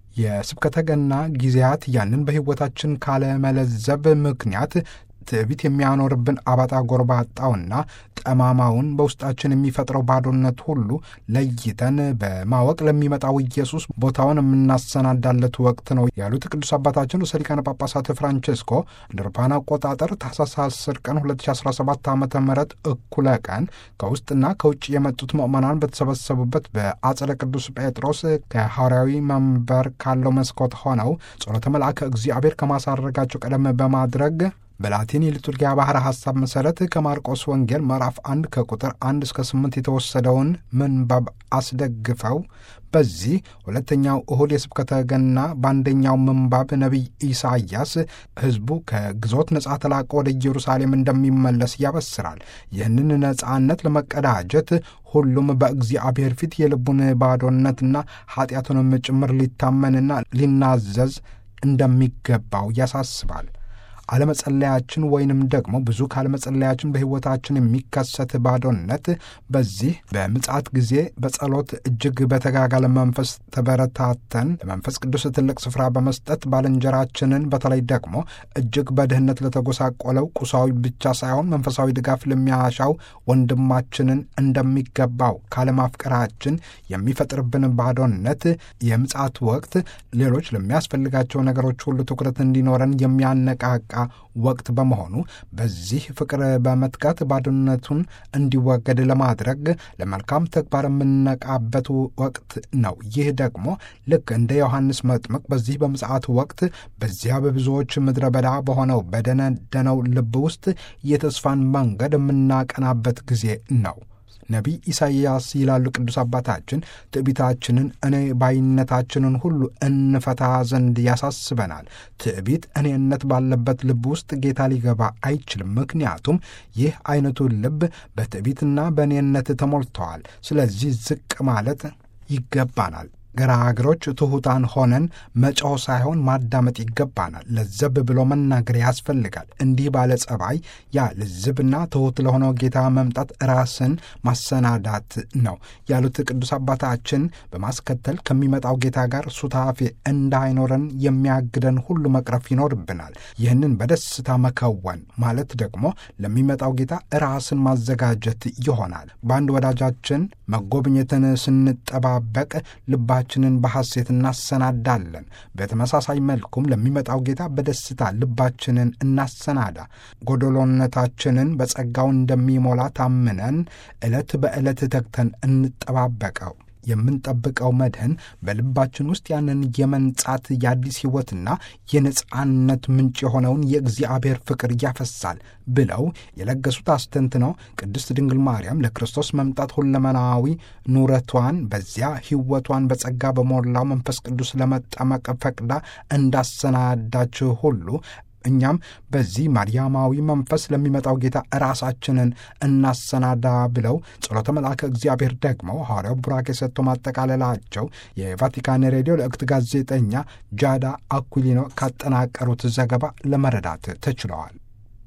የስብከተ ገና ጊዜያት ያንን በሕይወታችን ካለመለዘብ ምክንያት ትዕቢት የሚያኖርብን አባጣ ጎርባጣውና ጠማማውን በውስጣችን የሚፈጥረው ባዶነት ሁሉ ለይተን በማወቅ ለሚመጣው ኢየሱስ ቦታውን የምናሰናዳለት ወቅት ነው ያሉት ቅዱስ አባታችን ርዕሰ ሊቃነ ጳጳሳት ፍራንቼስኮ እንደ አውሮፓውያን አቆጣጠር ታኅሳስ 10 ቀን 2017 ዓ ም እኩለ ቀን ከውስጥና ከውጭ የመጡት ምዕመናን በተሰበሰቡበት በአጸደ ቅዱስ ጴጥሮስ ከሐዋርያዊ መንበር ካለው መስኮት ሆነው ጸሎተ መልአከ እግዚአብሔር ከማሳረጋቸው ቀደም በማድረግ በላቲን የሊቱርጊያ ባሕረ ሐሳብ መሠረት ከማርቆስ ወንጌል ምዕራፍ አንድ ከቁጥር አንድ እስከ ስምንት የተወሰደውን ምንባብ አስደግፈው በዚህ ሁለተኛው እሁድ የስብከተ ገና በአንደኛው ምንባብ ነቢይ ኢሳይያስ ሕዝቡ ከግዞት ነጻ ተላቆ ወደ ኢየሩሳሌም እንደሚመለስ ያበስራል። ይህንን ነጻነት ለመቀዳጀት ሁሉም በእግዚአብሔር ፊት የልቡን ባዶነትና ኃጢአቱንም ጭምር ሊታመንና ሊናዘዝ እንደሚገባው ያሳስባል። አለመጸለያችን ወይንም ደግሞ ብዙ ካለመጸለያችን በሕይወታችን የሚከሰት ባዶነት በዚህ በምጽአት ጊዜ በጸሎት እጅግ በተጋጋለ መንፈስ ተበረታተን ለመንፈስ ቅዱስ ትልቅ ስፍራ በመስጠት ባልንጀራችንን በተለይ ደግሞ እጅግ በድህነት ለተጎሳቆለው ቁሳዊ ብቻ ሳይሆን መንፈሳዊ ድጋፍ ለሚያሻው ወንድማችንን እንደሚገባው ካለማፍቀራችን የሚፈጥርብን ባዶነት የምጽአት ወቅት ሌሎች ለሚያስፈልጋቸው ነገሮች ሁሉ ትኩረት እንዲኖረን የሚያነቃቃ ወቅት በመሆኑ በዚህ ፍቅር በመትጋት ባዶነቱን እንዲወገድ ለማድረግ ለመልካም ተግባር የምንነቃበት ወቅት ነው። ይህ ደግሞ ልክ እንደ ዮሐንስ መጥምቅ በዚህ በምጽአት ወቅት በዚያ በብዙዎች ምድረ በዳ በሆነው በደነደነው ልብ ውስጥ የተስፋን መንገድ የምናቀናበት ጊዜ ነው። ነቢይ ኢሳይያስ ይላሉ ቅዱስ አባታችን ትዕቢታችንን እኔ ባይነታችንን ሁሉ እንፈታ ዘንድ ያሳስበናል። ትዕቢት እኔነት ባለበት ልብ ውስጥ ጌታ ሊገባ አይችልም። ምክንያቱም ይህ አይነቱ ልብ በትዕቢትና በእኔነት ተሞልተዋል። ስለዚህ ዝቅ ማለት ይገባናል። ገራገሮች ትሑታን ሆነን መጮህ ሳይሆን ማዳመጥ ይገባናል። ለዘብ ብሎ መናገር ያስፈልጋል። እንዲህ ባለ ጸባይ ያ ልዝብና ትሑት ለሆነው ጌታ መምጣት ራስን ማሰናዳት ነው ያሉት ቅዱስ አባታችን በማስከተል ከሚመጣው ጌታ ጋር ሱታፌ እንዳይኖረን የሚያግደን ሁሉ መቅረፍ ይኖርብናል። ይህንን በደስታ መከወን ማለት ደግሞ ለሚመጣው ጌታ ራስን ማዘጋጀት ይሆናል። በአንድ ወዳጃችን መጎብኘትን ስንጠባበቅ ልባ ችንን በሐሴት እናሰናዳለን። በተመሳሳይ መልኩም ለሚመጣው ጌታ በደስታ ልባችንን እናሰናዳ። ጎደሎነታችንን በጸጋው እንደሚሞላ ታምነን ዕለት በዕለት ተግተን እንጠባበቀው። የምንጠብቀው መድህን በልባችን ውስጥ ያንን የመንጻት የአዲስ ሕይወትና የነጻነት ምንጭ የሆነውን የእግዚአብሔር ፍቅር ያፈሳል ብለው የለገሱት አስተንትነው ቅድስት ድንግል ማርያም ለክርስቶስ መምጣት ሁለመናዊ ኑረቷን በዚያ ሕይወቷን በጸጋ በሞላው መንፈስ ቅዱስ ለመጠመቅ ፈቅዳ እንዳሰናዳች ሁሉ እኛም በዚህ ማርያማዊ መንፈስ ለሚመጣው ጌታ ራሳችንን እናሰናዳ ብለው ጸሎተ መልአከ እግዚአብሔር ደግሞ ሐዋርያው ቡራኬ ሰጥቶ ማጠቃለላቸው የቫቲካን ሬዲዮ ለእክት ጋዜጠኛ ጃዳ አኩሊኖ ካጠናቀሩት ዘገባ ለመረዳት ተችለዋል።